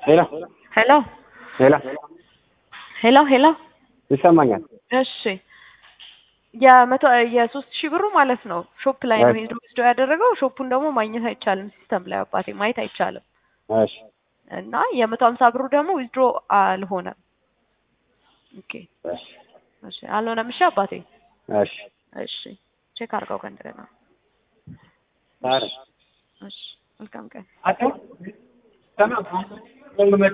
ሄሎ ሄሎ ሄሎ ሄሎ ሄሎ ይሰማኛል። እሺ የመቶ የሶስት ሺህ ብሩ ማለት ነው ሾፕ ላይ ነው እሺ። ሄዶ ወስዶ ያደረገው። ሾፑን ደግሞ ማግኘት አይቻልም፣ ሲስተም ላይ አባቴ ማየት አይቻልም። እሺ እና የመቶ ሀምሳ ብሩ ደግሞ ዊዝድሮ አልሆነም። ኦኬ እሺ እሺ አልሆነም። እሺ አባቴ እሺ እሺ ቼክ አድርገው ከእንደገና። ኧረ እሺ መልካም ቀን። አቶ